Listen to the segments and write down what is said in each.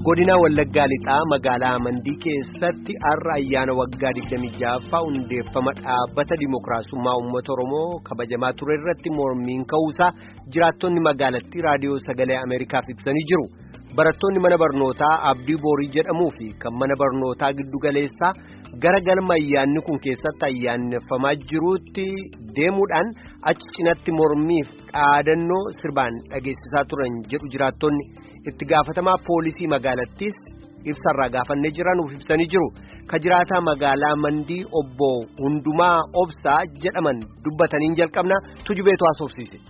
godina wallaggaa lixaa magaalaa mandii keessatti har'a ayyaana waggaa 26ffaa hundeeffama dhaabbata dimookiraasummaa uummata oromoo kabajamaa ture irratti mormiin ka'uusaa jiraattonni magaalattii raadiyoo sagalee ameerikaaf ibsanii jiru barattoonni mana barnootaa abdii boorii jedhamuu fi kan mana barnootaa giddugaleessaa gara galma ayyaanni kun keessatti ayyaaneffamaa jiruutti deemuudhaan achi cinatti mormiif dhaadannoo sirbaan dhageessisaa turan jedhu jiraattonni. itti gaafatamaa poolisii magaalattiis ibsarraa gaafannee jiranuuf ibsanii jiru ka jiraataa magaalaa mandii obbo hundumaa obsaa jedhaman dubbataniin jalqabna tujubeetu haasofsiise.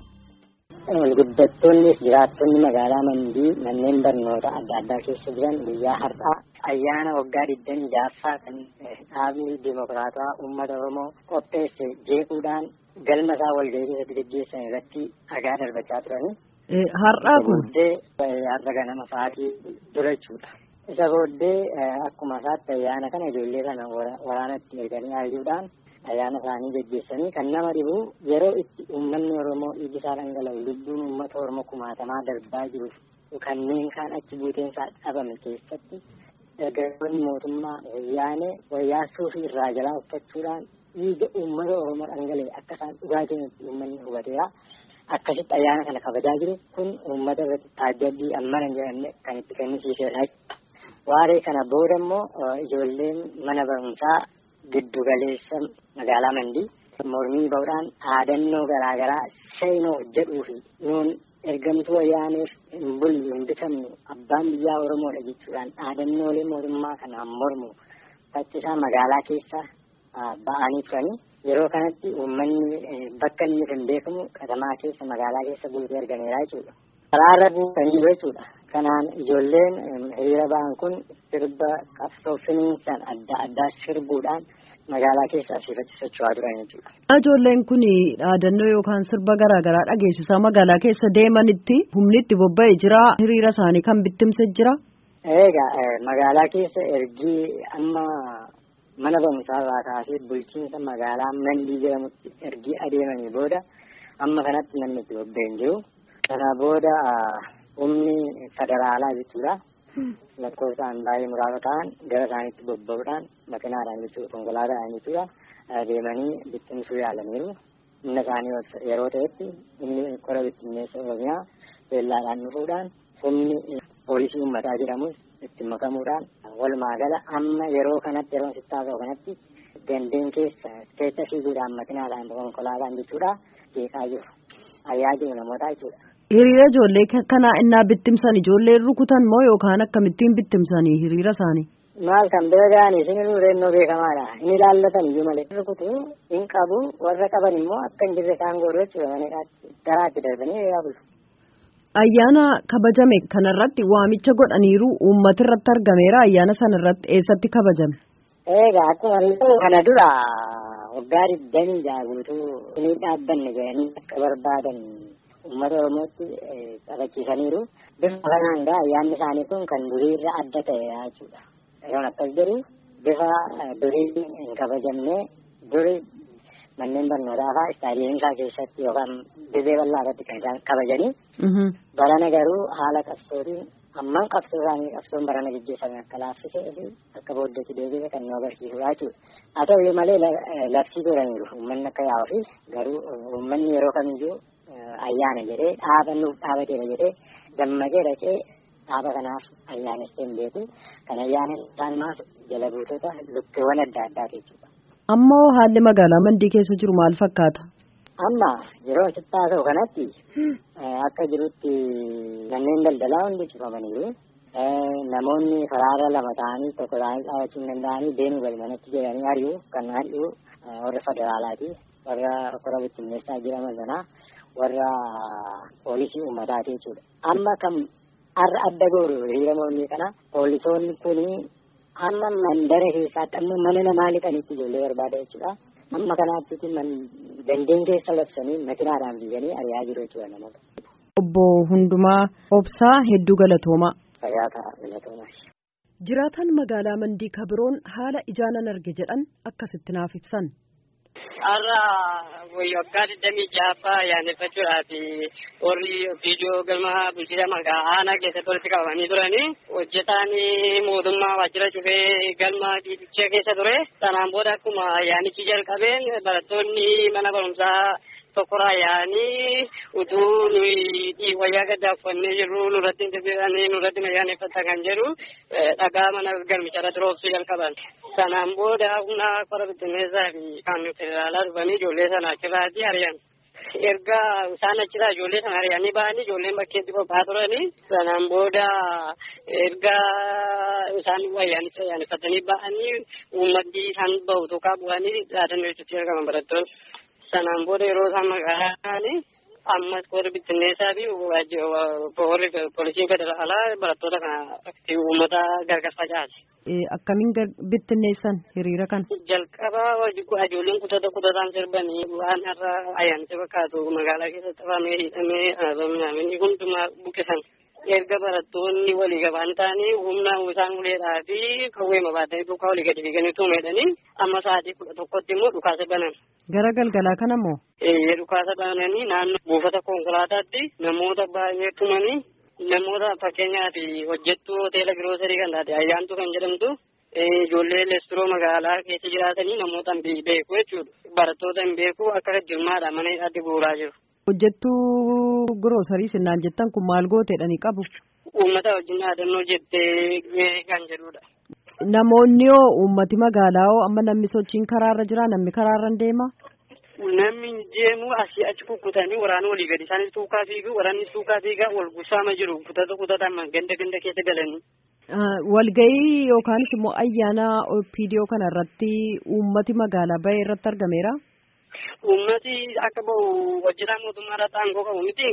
Guddattoonni jiraattonni magaalaa mandii manneen barnoota adda addaa keessa jiran guyyaa har'aa ayyaana waggaa digdamii jaaffaa kan dhaabni dimokiraataa uummata oromoo qopheesse jeequudhaan galma isaa walgahii keessatti gaggeessan irratti dhagaa darbachaa turani. Har'aa kun. Har'a ganama sa'aatii dura jechuudha. Isa booddee akkuma isaatti ayyaana kana ijoollee kana waraanatti erganii aayuudhaan ayyaana isaanii gaggeessanii kan nama dhibu yeroo itti uummanni Oromoo dhiigi isaa dhangala'u lubbuun uummata Oromoo kumaatamaa darbaa jiru kanneen kaan achi buuteen isaa dhabame keessatti dargaggoonni mootummaa wayyaanee wayyaa suufii irraa jalaa uffachuudhaan dhiiga uummata Oromoo dhangala'e akka isaan dhugaatiin uummanni hubateera. akkasitti ayyaana kana kabajaa jiru kun uummata irratti taajjabbii ammana jedhamne kan itti kennisiisedha. Waaree kana booda immoo ijoolleen mana barumsaa giddu galeessa magaalaa Mandii mormii ba'uudhaan dhaadannoo garaagaraa seenoo jedhuu fi nuun ergamtuu wayyaaneef hin bullu hin bitamnu abbaan biyyaa Oromoodha jechuudhaan dhaadannoolee mootummaa kanaan mormu faccisaa magaalaa keessa ba'anii turanii. Yeroo kanatti uummanni bakka inni hin beekamu katamaa keessa magaalaa keessa guutee argameera jechuudha. Karaarra buufanii jiru jechuudha. Kanaan ijoolleen hiriira ba'an kun sirba qabsoo finiinsan adda addaa sirbuudhaan magaalaa keessa asiifatti socho'aa turan jechuudha. Ijoolleen kun dhaadannoo yookaan sirba garaa garaa dhageessisaa magaalaa keessa deemanitti humni itti bobba'ee jira hiriira isaanii kan bittimse jira. Egaa magaalaa keessa ergi amma. mana barumsaa irraa kaasee bulchiinsa magaalaa mandii jedhamutti ergi adeemanii booda amma kanatti namni itti bobba'een jiru. Kana booda humni federaalaa jechuudha. Lakkoofsaan baay'ee muraasa ta'an gara isaaniitti bobba'uudhaan makinaadhaan jechuudha konkolaataadhaan jechuudha adeemanii bittimsuu yaalaniiru. Humna isaanii yeroo ta'etti humni qora bittinneessa oromiyaa beellaadhaan dhufuudhaan humni poolisii uummataa jedhamus itti makamuudhaan walumaa gala amma yeroo kanatti yeroo sittaa ta'u kanatti gandeen keessa keessa fiiguudhaan makinaadhaan konkolaataan jechuudha jeeqaa jiru ayyaa jiru namoota jechuudha. Hiriira ijoollee kanaa innaa bittimsan ijoolleen rukutan moo yookaan akkamittiin bittimsanii hiriira isaanii? Maal kan bira ga'anii isin reennoo beekamaadha. Inni ilaallatan iyyuu malee. Rukutu hin qabu warra qaban immoo akka hin jirre isaan godhu jechuudha maneedhaatti garaatti darbanii eegaa bulu. Ayyaana kabajame kanarratti waamicha godhaniiru uummata irratti argameera ayyaana sanarratti eessatti kabajame. Egaa akkuma kana dura waggaa digdamii jaha guutuu inni dhaabbanne jedhanii akka barbaadan uummata Oromootti qabachiisaniiru. Bifa kanaan gaa ayyaanni isaanii kun kan durii irra adda ta'e jechuudha. Yeroo akkas jedhu bifa durii hin kabajamne durii manneen barnootaa fa'aa istaadiyeemsaa keessatti yookaan dirree bal'aa irratti kan isaan kabajanii. Barana garuu haala qabsootiin amman qabsoo isaanii qabsoon barana gaggeeffame akka laaffisee fi akka booddeetti deebi'e kan nu agarsiisudha jechuudha. Haa ta'u malee labsii godhaniiru uummanni akka yaa'uu fi garuu uummanni yeroo kamiyyuu ayyaana jedhee dhaaba nuuf dhaabateera jedhee dammaqee dhaqee dhaaba kanaaf ayyaanessee hin beeku. Kan ayyaanessaan maaf jala buutota lukkeewwan adda addaati jechuudha. Ammoo haalli magaalaa mandii keessa jiru maal fakkaata? Amma yeroo sittaa ta'u kanatti akka jirutti manneen daldalaa hundi cufamaniiru. Namoonni karaarra lama ta'anii tokko ta'anii dhaabachuu hin danda'anii deemuu gadi manatti jedhanii ari'u kan ari'u warra federaalaati. Warra qora bittinneessaa jedhaman sanaa warra poolisii uummataati jechuudha. Amma kan har'a adda gooru hiriira mormii kana poolisoonni kuni amma mandara keessaatti amma mana namaa lixanitti ijoollee barbaada jechuudha. Amma kanaatti gandeen keessa labsanii makinaadhaan biyyanii ari'aa jiru jechuudha namoota. Obbo Hundumaa Obsaa Hedduu Galatoomaa. Fayyaata Galatoomaa. Jiraataan magaalaa Mandii Kabiroon haala ijaanan arge jedhan akkasitti naaf ibsan. Har'a waggaa digdamii ja'affaa ayyaaneffachuudhaaf warri viidiyoo galma bulchiinsa magaalaa aanaa keessatti walitti qabamanii turanii hojjetaan mootummaa waajjira cufee galma dhiibicha keessa ture. Sanaan booda akkuma ayyaanichi jalqabeen barattoonni mana barumsaa tokkorraa yaa'anii utuu nuyi wayyaa gaddaa uffannee jirru nurratti interviidhaan nurratti ayyaaneffata kan jedhu dhagaa mana galmicha irratti roobsuu jalqaban. Sanaan booda humna qora bittinneessaa fi kan federaalaa dhufanii ijoollee sana achirraatti ari'an. Erga isaan achirraa ijoollee sana ari'anii ba'anii ijoolleen bakkeetti qophaa'aa turanii sanaan booda erga isaan ayyaanicha ayyaaneffatanii ba'anii uummatni isaan bahu tokko bu'anii dhaadannoo jechuutti argaman barattoonni. Sanaan booda yeroo isaan magaalaa ammas warri bittinneessaa fi warri poolisiin federaalaa barattoota kana uummata gargar facaase. Akkamiin bittinneessan hiriira kana? Jalqaba ijoolleen kutata kutataan sirbanii waan har'a ayyaanicha fakkaatu magaalaa keessatti qabamee hidhamee minyaamini hundumaa buqqisan. Erga barattoonni walii gabaan ta'anii humna isaan uleedhaa fi qawweema baatanii duukaa walii gadi fiiganii tuumedhanii amma sa'aatii kudha tokkotti immoo dhukaasa banan. Gara galgalaa kana moo? Eeyyee dhukaasa bananii naannoo buufata konkolaataatti namoota baay'ee tumanii namoota fakkeenyaaf hojjettuu hoteela giroosarii kan taate ayyaantu kan jedhamtu ijoollee leesturoo magaalaa keessa jiraatanii namoota hin beeku jechuudha. Barattoota hin beeku akka jirmaadha mana hidhaatti bu'uuraa jiru. Hojjettuu giroosarii sinnaan jettan kun maal gooteedhani qabu? Uummata wajjin dhaadannoo jettee kan jedhudha. Namoonni hoo uummati magaalaa hoo amma namni sochiin karaarra jira namni karaarra deema? Namni deemu asii achi kukkutanii waraana walii gadi isaanis tuukaa fiigu waraanni tuukaa fiigaa wal gusaama jiru kutata kutataan ganda ganda keessa galanii. Walgahii yookaanis immoo ayyaana opiidiyoo kana irratti uummati magaalaa bahee irratti argameera? Uummati akka bahu hojjetaa mootummaa irratti aangoo qabu miti.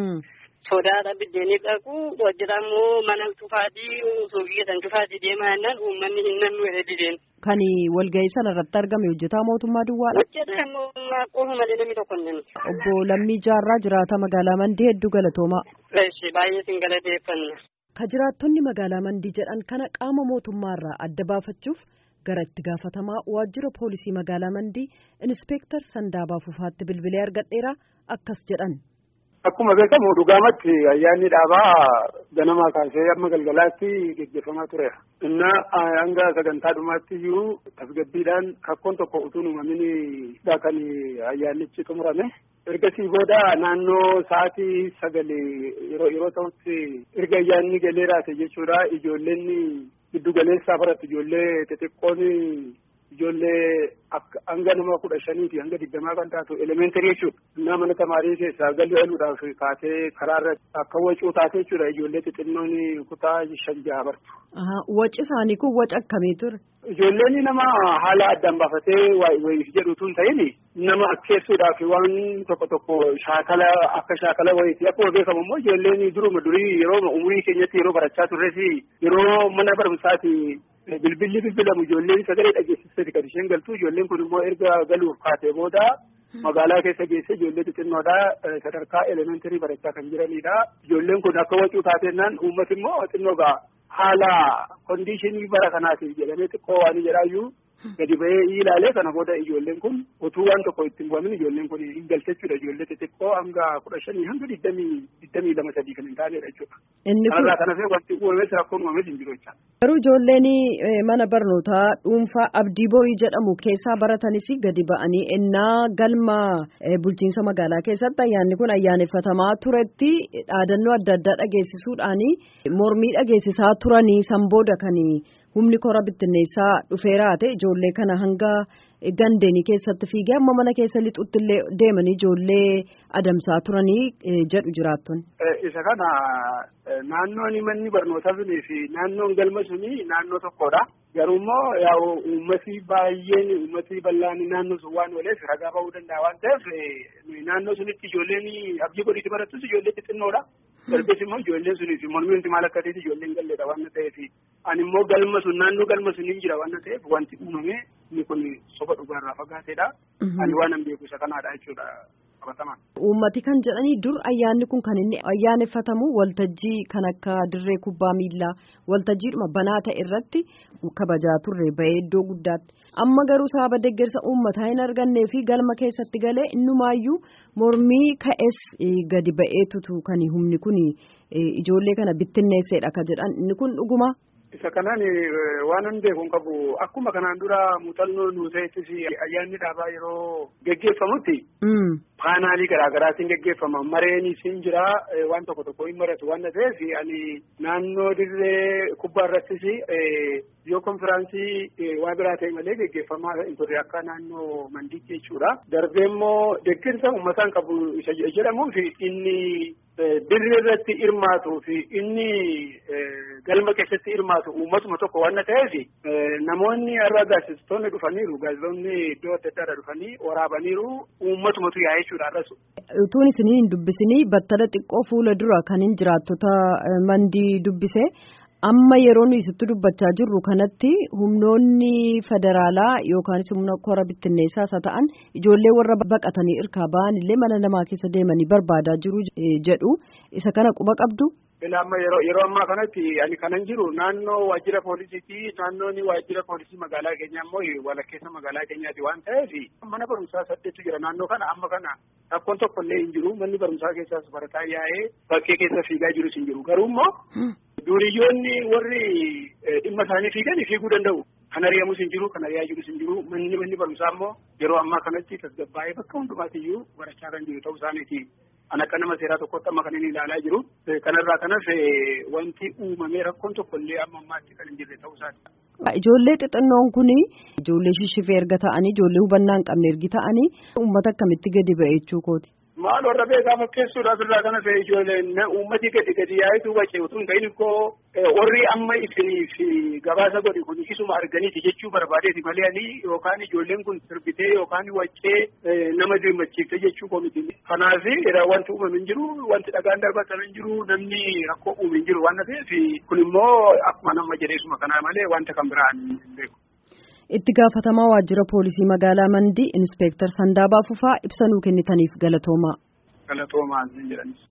Sodaadha biddeenii dhaqu hojjetaa immoo mana cufaatii suuqii keessan cufaatii deemaa jennaan uummanni hin nannu jedhee dideen. Kan walgahii sana irratti argame hojjetaa mootummaa duwwaadha. Hojjetaa mootummaa qofa malee namni tokko hin Obbo Lammii Jaarraa jiraata magaalaa Mandii hedduu galatoomaa. Eessi baay'ee sin galateeffanna. Ka jiraattonni magaalaa Mandii jedhan kana qaama mootummaarraa adda baafachuuf gara itti gaafatamaa waajjira poolisii magaalaa Mandii Inspeektar Sandaabaa Fufaatti bilbilee argadheera akkas jedhan. Akkuma beekamu dhugaamatti ayyaanni dhaabaa ganamaa kaasee amma galgalaatti gaggeeffamaa ture. Inna hanga sagantaa dhumaatti iyyuu tasgabbiidhaan rakkoon tokko utuu uumamin kan ayyaannichi xumurame. Ergasii booda naannoo sa'aatii sagalee yeroo yeroo ta'utti erga ayyaanni galee raate jechuudha ijoolleen giddu galeessaa baratti ijoollee xixiqqoon ijoollee hanga nama kudha shaniiti hanga digdamaa kan taatu elementary jechuudha. Innaa mana tamaarii keessaa galii galuudhaaf kaatee karaarra akka wacuu taate jechuudha ijoollee xixinnoon kutaa shan jaha bartu. Waci isaanii kun waca akkamii ture? Ijoolleen nama haala addaan baafatee wayiif jedhutu hin ta'in nama akkeessuudhaaf waan tokko tokko shaakala akka shaakala wayiiti. Akkuma beekamu immoo ijoolleen duruma durii yeroo umurii keenyatti yeroo barachaa turres yeroo mana barumsaati bilbilli bilbilamu ijoolleen sagalee dhageessisati kan isheen galtu ijoolleen kun immoo erga galuuf kaatee booda magaalaa keessa geesse ijoollee xixinnoodha sadarkaa elementarii barachaa kan jiranidha ijoolleen kun akka wacuu taatennaan uummati immoo xinnoo gaa haala kondiishinii bara kanaatiif jedhamee xiqqoo waan jedhaayyuu gadi bahee ilaalee kana booda ijoolleen kun utuu waan tokko ittiin bu'amin ijoolleen kun hin galte jechuudha ijoollee xixiqqoo hanga kudha shanii hanga digdamii digdamii lama sadii kan hin taanedha jechuudha. Inni kun kanarraa kana fee wanti uumames rakkoon uumames hin jiru jecha. Garuu ijoolleen mana barnootaa dhuunfaa abdii borii jedhamu keessaa baratanis gadi ba'anii ennaa galma bulchiinsa magaalaa keessatti ayyaanni kun ayyaaneffatamaa turetti dhaadannoo adda addaa dhageessisuudhaan mormii dhageessisaa turanii san booda kan humni kora bittinneessaa dhufeeraa ta'e ijoollee kana hanga gandeenii keessatti fiigee amma mana keessa lixutti illee deemanii ijoollee adamsaa turanii jedhu jiraattonni. Isa kana naannoon manni barnootaa sunii fi naannoon galma sunii naannoo tokkodha. Garuu immoo yaa'u uummati baay'een uummati bal'aan naannoo sun waan ooleef ragaa ba'uu danda'a waan ta'eef naannoo sunitti ijoolleen abdii godhiitti barattus ijoollee xixinnoodha. Darbes immoo ijoolleen sunii fi mormii wanti maal akka ta'eef ijoolleen galleedha waan ta'eef ani immoo galma sun naannoo galma suniin jira waan ta'eef wanti uumame inni kun soba dhugaarraa fagaateedha. Ani waan an beeku isa kanaadha jechuudha. qabataman. Uummati kan jedhanii dur ayyaanni kun kan inni ayyaaneffatamu waltajjii kan akka dirree kubbaa miillaa waltajjiidhuma banaa ta'e irratti kabajaa turre bahee iddoo guddaatti. Amma garuu sababa deeggarsa uummataa hin argannee fi galma keessatti galee innumaayyuu mormii ka'es gadi ba'eetutu kan humni kun ijoollee kana bittinneesseedha kan jedhan inni kun dhuguma. Isa kanaan waan hin beeku hin qabu akkuma kanaan dura muuxannoo nu ta'ettis ayyaanni dhaabaa yeroo geggeeffamutti. Paanaalii garaagaraatiin geggeeffama mareenis hin jira waan tokko tokko hin maratu waan ta'eef ani naannoo dirree kubbaa irrattis yoo konfiraansii waan biraa ta'e malee geggeeffamaa hin turre akka naannoo mandiitti jechuudha. Darbee immoo deeggarsa uummataan qabu isa jedhamuuf inni dirree irratti hirmaatuu fi inni galma keessatti hirmaatu uummatuma tokko waan ta'eef namoonni har'a gaazexeessitoonni dhufaniiru gaazexeessonni iddoo adda addaa dhufanii waraabaniiru uummatumatu yaa'ee jechuudha har'as. Utuun isinii hin dubbisinii battala xiqqoo fuula dura kan hin jiraattota mandii dubbise. amma yeroo nuyi sitti dubbachaa jirru kanatti humnoonni federaalaa yookaanis humna kora bittinneessaas haa ta'an ijoollee warra baqatanii irkaa ba'an illee mana namaa keessa deemanii barbaadaa jiru jedhu isa kana quba qabdu. amma yeroo yeroo ammaa kanatti ani kanan jiru naannoo waajjira poolisiiti naannoon waajjira poolisii magaalaa keenyaa immoo walakkeessa magaalaa keenyaati waan ta'eef mana barumsaa saddeetu jira naannoo kana amma kana rakkoon tokko illee hin jiru manni barumsaa keessaas barataa yaa'ee bakkee keessa fiigaa jirus hin jiru garuu immoo duuriyyoonni warri dhimma isaanii fiigan fiiguu danda'u. Kan ari'amus hin jiru, kan ari'aa jirus hin jiru. Manni manni barumsaa immoo yeroo ammaa kanatti tasgabbaa'ee bakka hundumaatiyyuu barachaa kan jiru ta'uu isaaniiti. An akka nama seeraa tokkotti amma kan inni ilaalaa jiru. Kanarraa kanas wanti uumamee rakkoon tokko illee amma ammaatti kan hin jirre ta'uu isaati. Ijoollee xixinnoon kun ijoollee shishifee erga ta'anii ijoollee hubannaa hin qabne ergi ta'anii uummata akkamitti gadi ba'e jechuu kooti. Maal warra beekaa fakkeessuudhaaf irraa kana fe'e ijoolleen uummati gadi gadi yaa'etu wacce utuu hin ta'in koo warri amma isiniif gabaasa godhe kun isuma arganiiti jechuu barbaadeeti malee ani yookaan ijoolleen kun sirbitee yookaan waccee nama dirmachiifte jechuu koo miti. Kanaaf wanti uumame hin jiru wanti dhagaan darbatan hin jiru namni rakkoo uume hin jiru waan ta'eef kun immoo akkuma nama jedheesuma kanaa malee wanta kan biraan hin beeku. itti gaafatamaa waajjira poolisii magaalaa mandii inspeektar sandaabaa fufaa ibsa nuu kennitaniif galatoomaa. galatoomaa jedhanis.